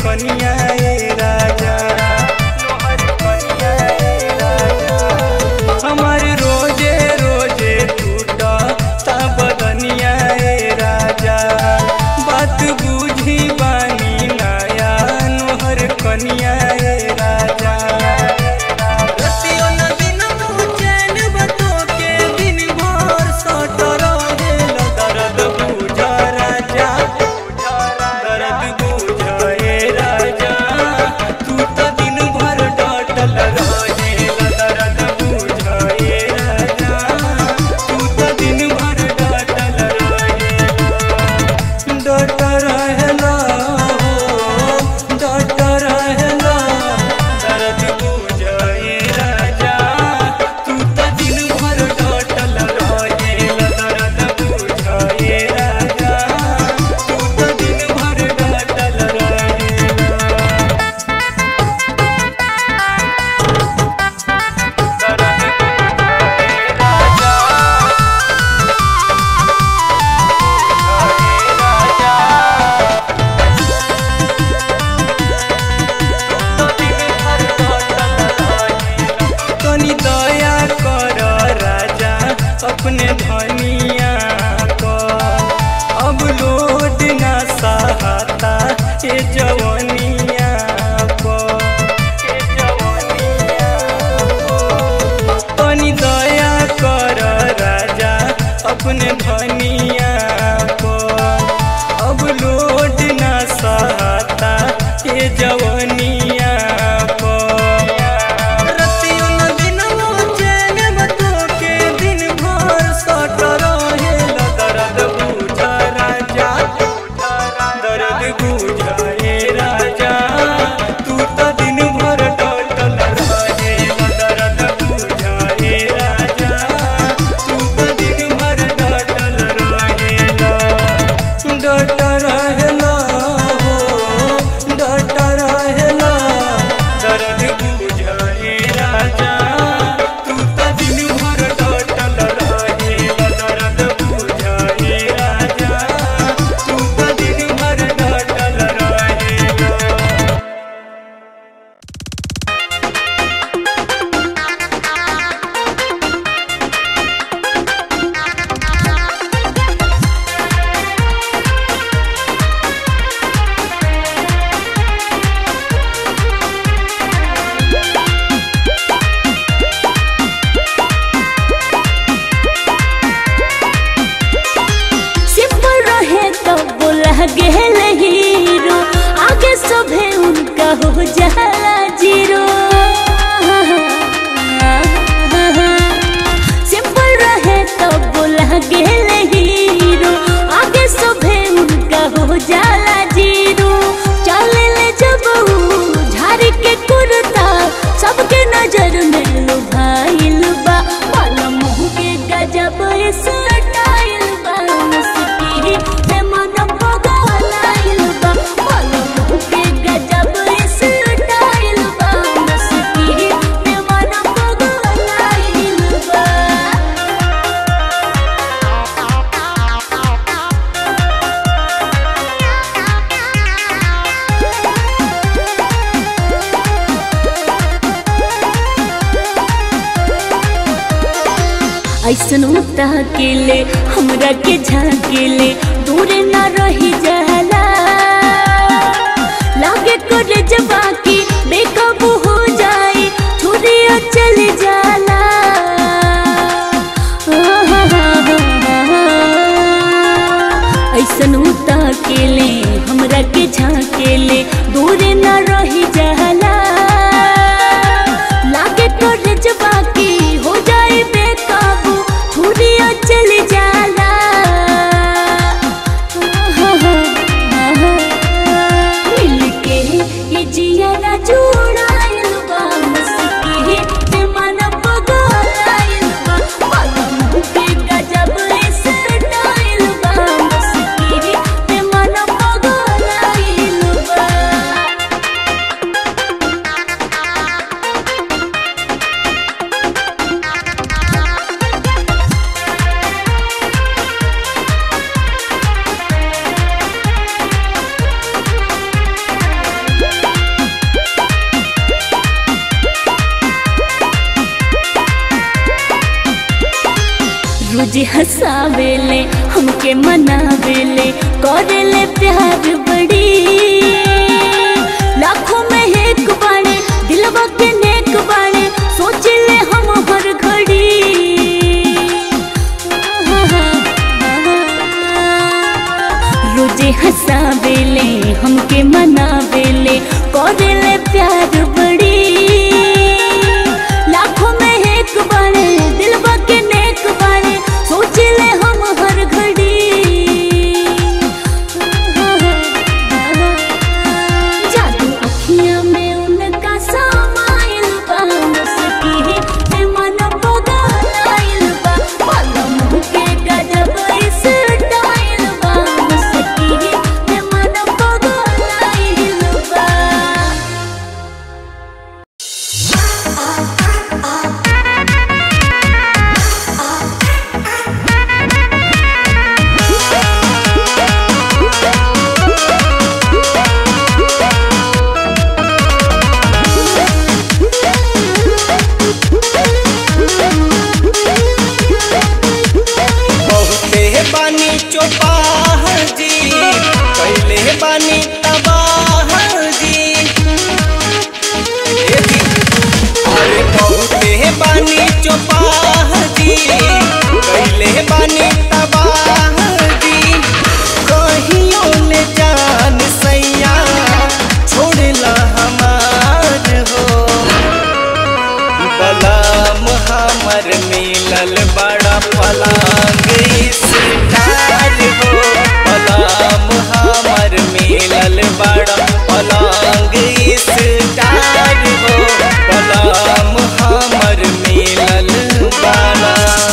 कनिया ए राजा तोहर कनिया ए राजा हमार रोजे रोजे टूटा ता बदनिया ए राजा बात बुझी बानी नया नोहर कनिया ए राजा रतियो न दिन चैन बतो के दिन भर सट रहेल दर्द बुझ राजा दर्द बुझ ए राजा तू तो दिन भर डटल रहेल दर्द बुझ ए राजा तू तो दिन भर डटल रहेल डट रहेला हो डट रहेला दर्द बुझे राजा तू तो दिन भर डटल रहेला दर्द बुझे राजा तू तो दिन भर डटल रहेला तनी दया कर राजा अपने धनिया पर अब लोड ना सहाता ए जवनिया पर ए जवनिया पर। तनी दया कर राजा अपने धनिया पर अब लोड ना सहाता ए जवनिया पर रतियो न दिनवो चैन बतो के दिन भर सट रहेल दर्द बुझ राजा दर्द बुझ ए राजा तू तो दिन भर डटल रहेल दर्द बुझ ए राजा तू तो दिन भर डटल रहेल डट रहेला हो डट रहेला दर्द बुझे राजा तू तो दिन भर डटल रहेला दर्द बुझे राजा तू तो दिन भर डटल रहेला सिंपल रहे तो बोला गेल हीरो आगे सभे उनका हो जाला जीरो सिंपल रहे तो बोला गेल हीरो आगे सभे उनका हो जाला जीरो चले ले जब ऊ झाड़ के कुर्ता सबके नजर में लुभाइल बा माला मुँह के गजब स्टाइल बा मुस्की है मन पगलाइल बा माला मुँह के गजब स्टाइल बा मुस्की है मन पगलाइल बा ऐसन उता के ले हमरा के झाकेले दूर ना रही जाला लागे करे जबा की बेकाबू हो जाए छुरिया चल जाला ऐसन उता के ले हमरा के झाकेले दूर ना रही जाला लागे करे जबा की हो जाए बेकाबू छुरिया चल जाला मिलके ये जिया जुड़ाइल बा मस्की ते मन पगलाइल बा पलम के गजब स्टाइल बा मस्की ते मन पगलाइल बा हंसावेले हमके मनावेले करेले प्यार बड़ी लाखों में एक बाणे दिलवा के नेक बाणे सोचले हम हर घड़ी रोजे हंसावेले हमके मनावेले करेले प्यार बड़ी लाखों में एक बाणे दिलवा के नेक बाणे सोचले हम हर घड़ी जादू अखियां में उनका समाइल बा मुस्की है मन पगलाइल बा पलम के गजब स्टाइल बा मुस्की है मन पगलाइल बा बहुते बानी चौपाह जी कैले बानी तबाह जी ए जी, अरे बहुते बानी चौपाह जी कैले बानी तबाह जी कहियो ले जान सैया छोड़ला हमार हो बलाम हमर मिलल बड़ा पलांग स्टार हो बलाम हमर मिलल बड़ा पलांग स्टार हो बलाम हमर मिलल बड़ा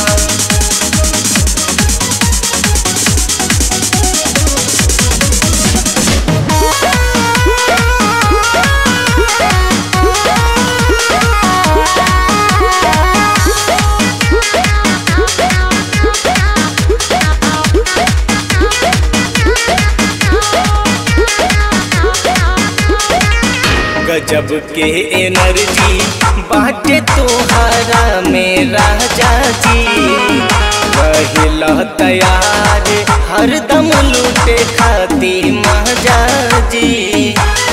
गजब के एनर्जी बाटे तोहरा में राजा जी रहिला तैयार हरदम लूटे खाती महाजा जी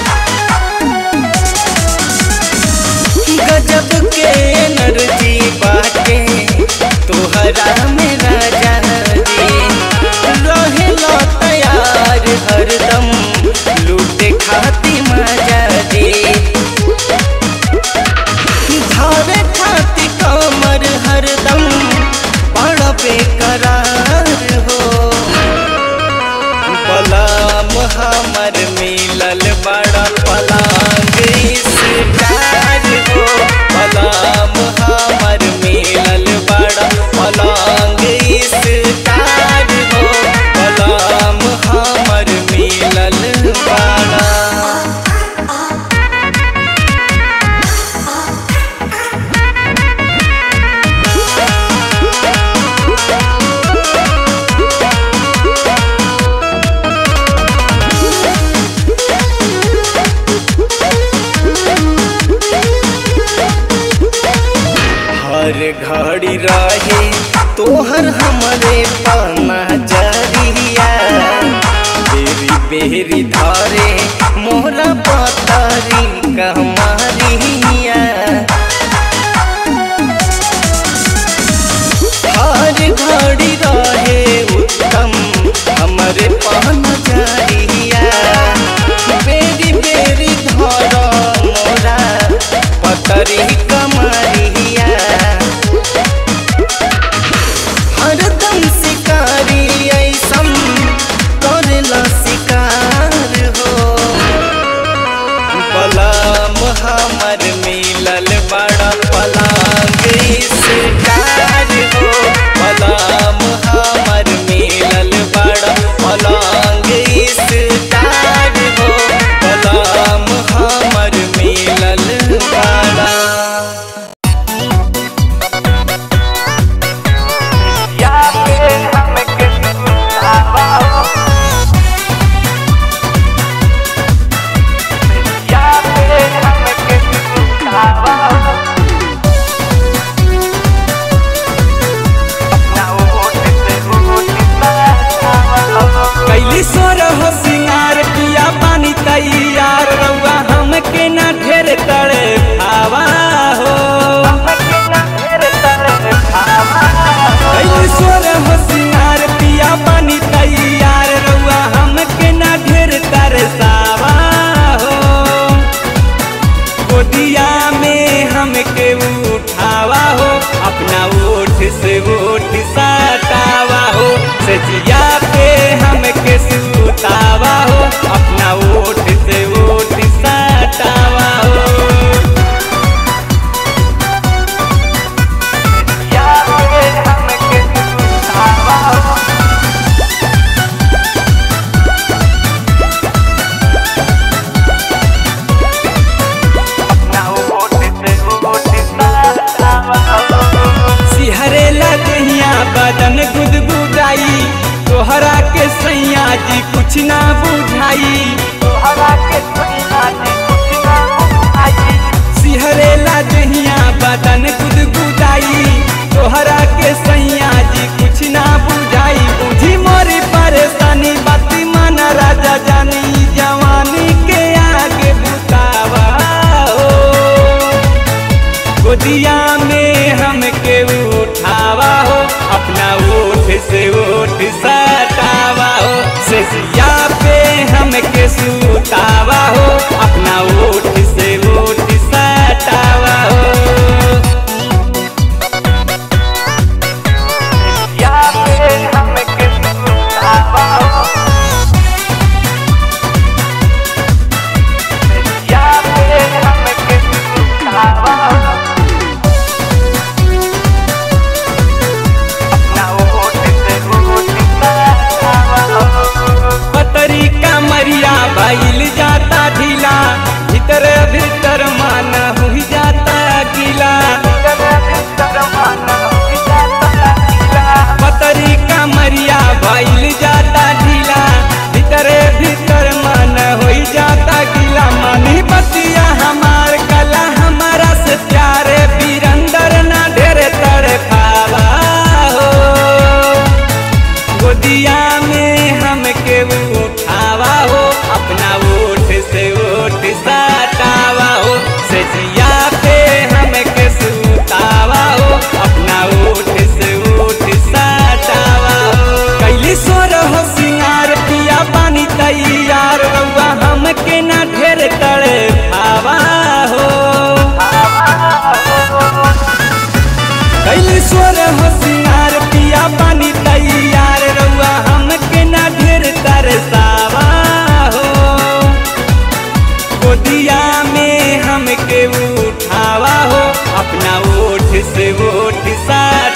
गजब के एनर्जी बाटे तोहरा में राजा जी रहेला तैयार हरदम लूटे खाती मजा जी धारे खाती कमर हरदम बड़ा बेकरार हो बलाम हमर मिलल बड़ा पलांग स्टार हो बलाम हमर मिलल बड़ा पलांग स्टार हो बलाम हमर मिलल बड़ा सैया जी कुछ ना बुझाई तोहरा के सैया जी कुछ ना बुझाई सिहरेला दहिया बदन गुदगुदाई तोहरा के सैया जी कुछ ना बुझाई बुझी मोरी परेशानी बाती मन राजा जानी जवानी के आगे बुतावा हो गोदिया में हमके उठावा हो अपना ओठ से ओठ सटावा हो सेसिया पे हमके सुतावा हो अपना ओठ से ओठ सटावा हो सेसिया पे हमके सुतावा हो सेसिया पे हमके सुतावा हो पतरी का मरिया भइल जाता ढीला भीतर भीतर मन हुई जाता गीला पतरी का मरिया भइल जाता ढीला भीतर भीतर मन हुई जाता गीला मनी बतिया हमार कला हमारा से प्यारे बीरंदर ना ढेर तड़ खावा हो गोदिया में हमके उठावा हो अपना ओठ से ओठ सटावा हो सजिया पे हमके सुतावा हो अपना ओठ से ओठ सटावा हो कैली सोर हो सिंगार पिया पानी तैयार रउआ हमके ना ढेर तड़े खावा हो कैली स्वर होशियार पिया पानी तैयार रउआ हमके ना ढेर तरसावा हो गोदिया में हमके उठावा हो अपना ओठ से ओठ सार